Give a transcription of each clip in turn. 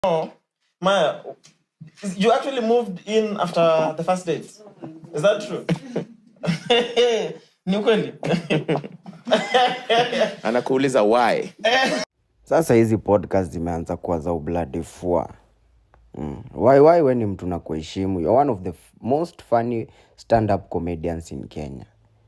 Oh, Maya, you actually moved in after the first date. Is that true? Ni ukweli? anakuuliza why sasa hizi podcast zimeanza kuwa za ubladifua mm. why, why we ni mtu na kuheshimu You're one of the f- most funny stand up comedians in kenya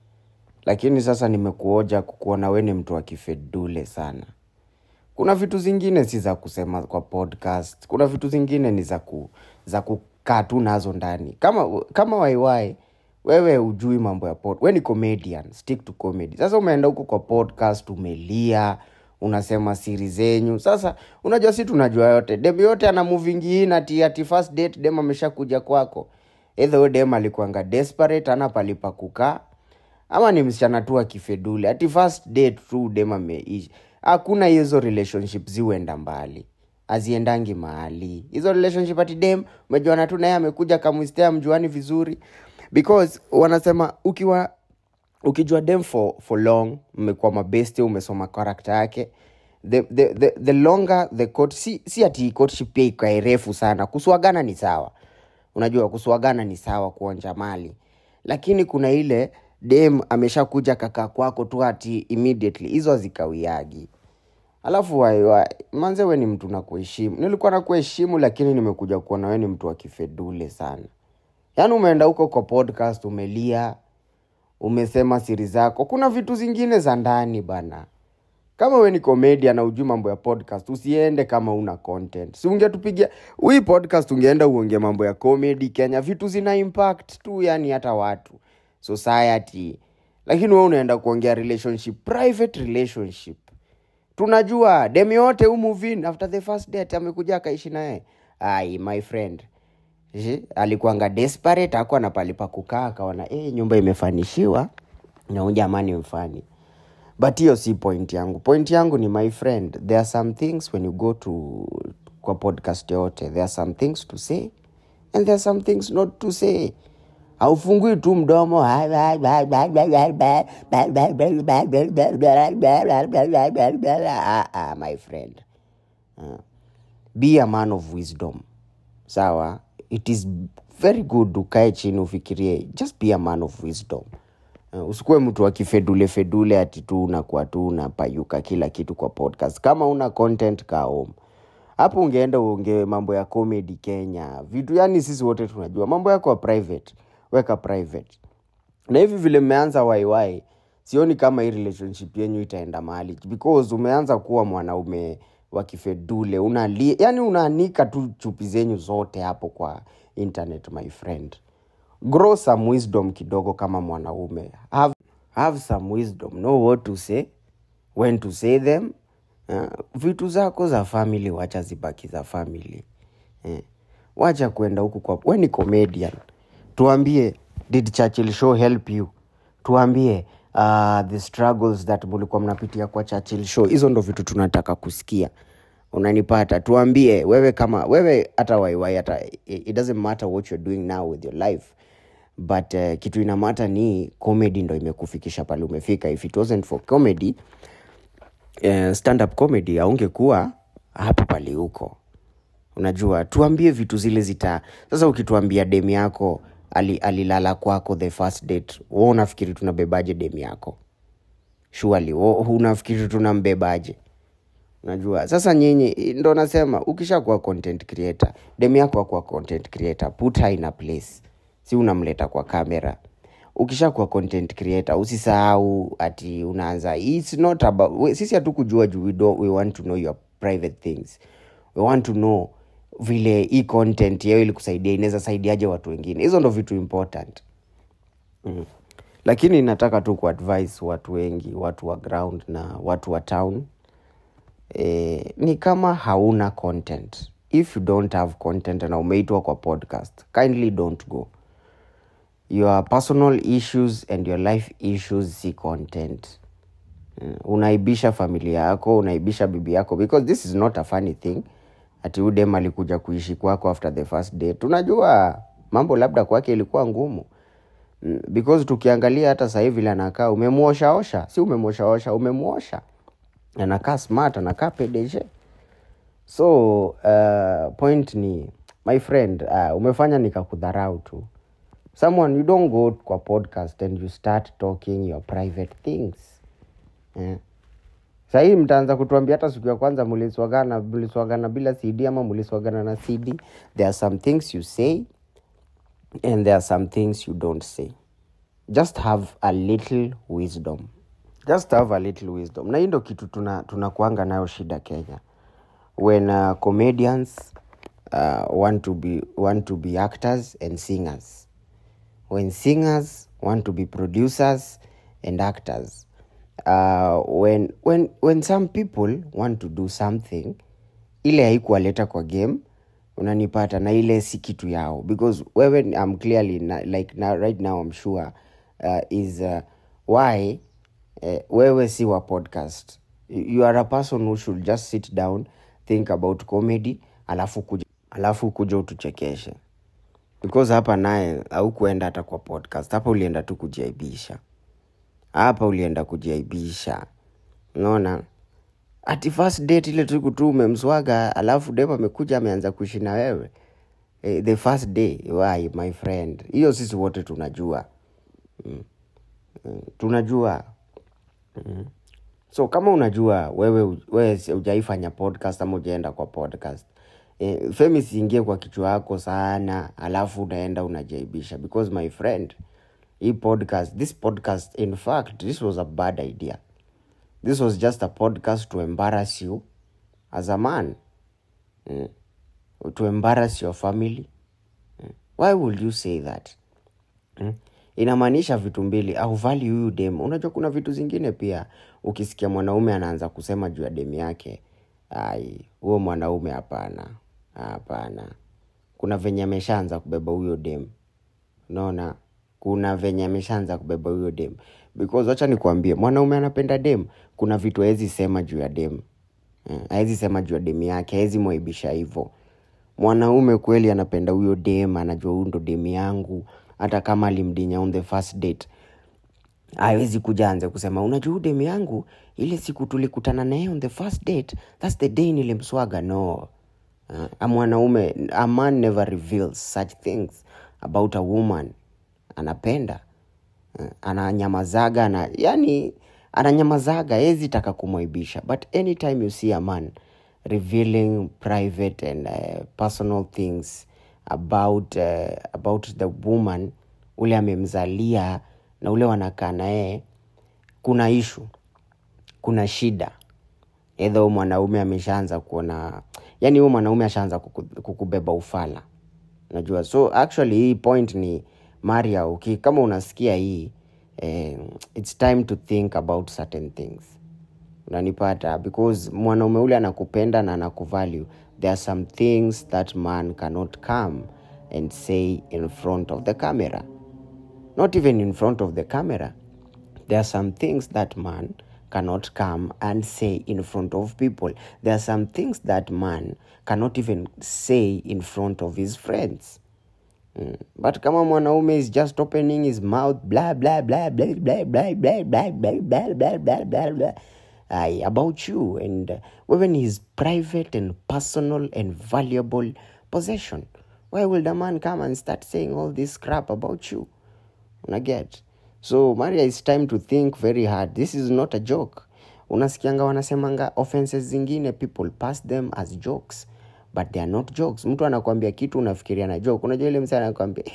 lakini sasa nimekuoja kukuona we ni mtu wa kifedule sana kuna vitu zingine si za kusema kwa podcast kuna vitu zingine ni za ku, za kukaa tu nazo ndani kama kama waiwai wewe ujui mambo ya pod we ni comedian stick to comedy sasa umeenda huko kwa podcast umelia unasema siri zenyu sasa unajua si tunajua yote dem yote ana moving in ati, ati first date dem ameshakuja kwako either huyo dem alikuanga desperate ana palipa kukaa ama ni msichana tu akifedule ati first date tu dem ameishi hakuna hizo relationship ziuenda mbali aziendangi mahali hizo relationship ati dem umejuana tu naye amekuja kamwistea mjuani vizuri because wanasema ukiwa ukijua dem for, for long mmekuwa mabesti umesoma karakta yake the, the, the, the longer the court, si, si ati courtship pia ikae refu sana kuswagana ni sawa unajua kuswagana ni sawa kuonja mali lakini kuna ile dem ameshakuja kakaa kwako tu ati immediately hizo hazikawiagi alafu waiwa manze we ni mtu na kuheshimu nilikuwa na kuheshimu lakini nimekuja kuona we ni mtu wa kifedule sana yaani umeenda huko kwa podcast umelia umesema siri zako kuna vitu zingine za ndani bana kama we ni komedia na ujui mambo ya podcast usiende kama una content si ungetupigia hii podcast ungeenda uonge mambo ya comedy kenya vitu zina impact tu yani hata watu society lakini we unaenda kuongea relationship private relationship tunajua dem yote umuvin after the first date amekuja akaishi naye ai my friend Je, alikuanga desperate akuwa na palipa kukaa akaona eh, nyumba imefanishiwa na huyu jamani mfani but hiyo si point yangu point yangu ni my friend there are some things when you go to kwa podcast yote there are some things to say and there are some things not to say haufungui tu mdomo Ah, ah, my friend Ah. be a man of wisdom sawa it is very good ukae chini ufikirie just be a man of wisdom uh, usikuwe mtu akifedule fedule ati tu unakuwa tu unapayuka kila kitu kwa podcast kama una content ka home hapo ungeenda uonge mambo ya comedy kenya vitu yani sisi wote tunajua mambo yako ya private weka private na hivi vile mmeanza waiwai sioni kama hii relationship yenyu itaenda mahali because umeanza kuwa mwanaume wa kifedule unali yani unaanika tu chupi zenyu zote hapo kwa internet my friend grow some wisdom kidogo kama mwanaume have, have some wisdom know what to say when to say them uh, vitu zako za family wacha zibaki za family eh. wacha kwenda huku kwa we ni comedian tuambie did churchill show help you tuambie uh, the struggles that mulikuwa mnapitia kwa churchill show hizo ndo vitu tunataka kusikia unanipata tuambie wewe kama wewe hata waiwai hata it doesn't matter what you're doing now with your life but uh, kitu inamata ni comedy ndo imekufikisha pale umefika if it wasn't for comedy uh, stand up comedy aungekuwa hapo pale huko unajua tuambie vitu zile zita sasa ukituambia demu yako ali, alilala kwako the first date wo unafikiri tunabebaje demu yako shuali unafikiri tunambebaje unajua sasa nyinyi ndo nasema ukishakuwa content creator demu yako akuwa content creator put her in a place si unamleta kwa kamera ukishakuwa content creator usisahau ati unaanza it's not about we- sisi hatukujua juu we, don't- we want to know your private things we want to know vile hii content yao ili kusaidia inaweza saidiaje watu wengine hizo ndo vitu important mm. lakini nataka tu kuadvise watu wengi watu wa ground na watu wa town eh, ni kama hauna content if you don't have content na umeitwa kwa podcast kindly don't go your personal issues and your life issues si content Mm, unaibisha familia yako unaibisha bibi yako because this is not a funny thing ati udem alikuja kuishi kwako after the first day tunajua mambo labda kwake ilikuwa ngumu Mm, because tukiangalia hata sahii vile anakaa umemwoshaosha si umemwoshaosha umemwosha anakaa smart anakaa pdg so uh, point ni my friend uh, umefanya nikakudharau tu someone you don't go kwa podcast and you start talking your private things eh? sahii mtaanza kutuambia hata siku ya kwanza muliswagana muliswagana bila cd ama muliswagana na cd there are some things you say and there are some things you don't say just have a little wisdom just have a little wisdom na hii ndo kitu tuna tunakuanga nayo shida kenya when uh, comedians uh, want to be want to be actors and singers when singers want to be producers and actors uh, when, when, when some people want to do something ile haikuwaleta kwa game unanipata na ile si kitu yao because wewe I'm clearly na, like now, right now I'm sure uh, is uh, why uh, wewe si wa podcast you are a person who should just sit down think about comedy alafu kuja, alafu kuja utuchekeshe because hapa naye haukuenda hata kwa podcast hapa ulienda tu kujiaibisha hapa ulienda kujiaibisha unaona ati first date ile tuku tu umemswaga alafu dem amekuja ameanza kuishi na wewe eh, the first day why my friend hiyo sisi wote tunajua mm. Mm. tunajua mm. so kama unajua wewe wewe hujaifanya podcast ama ujaenda kwa podcast eh, femi siingie kwa kichwa yako sana alafu unaenda unajaibisha because my friend hii podcast this podcast in fact this was a bad idea this was just a podcast to embarrass you as a man mm. to embarrass your family mm. why would you say that mm. inamaanisha vitu mbili au value huyu dem unajua kuna vitu zingine pia ukisikia mwanaume anaanza kusema juu ya dem yake ai huo mwanaume hapana hapana kuna venye ameshaanza kubeba huyo dem unaona kuna venye ameshaanza kubeba huyo dem because wacha nikuambie mwanaume anapenda dem kuna vitu hawezi sema juu ya dem Eh, hawezi sema juu ya dem yake hawezi mwaibisha hivyo mwanaume kweli anapenda huyo dem anajua huyu ndo dem yangu hata kama alimdinya on the first date hawezi kuja anze kusema unajua huyu dem yangu ile siku tulikutana naye on the first date thats the day nilimswaga no uh, a mwanaume a man never reveals such things about a woman anapenda uh, ananyamazaga ana, yani ananyamazaga hezi taka kumwaibisha but anytime you see a man revealing private and uh, personal things about uh, about the woman ule amemzalia na ule wanakaa naye kuna ishu kuna shida edho mwanaume ameshaanza kuona yani huyo mwanaume ashaanza kuku, kukubeba ufala najua so actually hii point ni maria uki kama unasikia hii eh, its time to think about certain things unanipata because mwanaume ule anakupenda na anakuvalue there are some things that man cannot come and say in front of the camera not even in front of the camera there are some things that man cannot come and say in front of people there are some things that man cannot even say in front of his friends Mm. but kama mwanaume is just opening his mouth blah blah blah blah blah blah blah blah blah blah blah blah blah blah Aye, about you and uh, even his private and personal and valuable possession why will the man come and start saying all this crap about you unaget so maria its time to think very hard this is not a joke unasikianga wanasemanga offenses zingine people pass them as jokes but they are not jokes mtu anakwambia kitu unafikiria na joke unajua ile msa anakwambia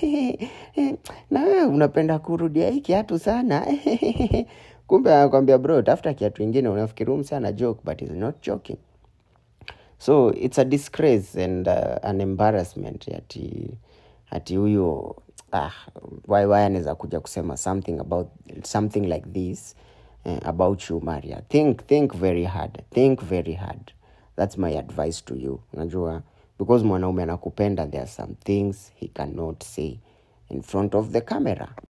na wewe unapenda kurudia hii kiatu sana kumbe anakwambia bro tafuta kiatu ingine unafikiri huyu msa ana joke but is not joking so it's a disgrace and uh, an embarrassment ati ati huyo ah, why why anaweza kuja kusema something about something like this uh, about you maria think think very hard think very hard that's my advice to you unajua because mwanaume anakupenda there are some things he cannot say in front of the camera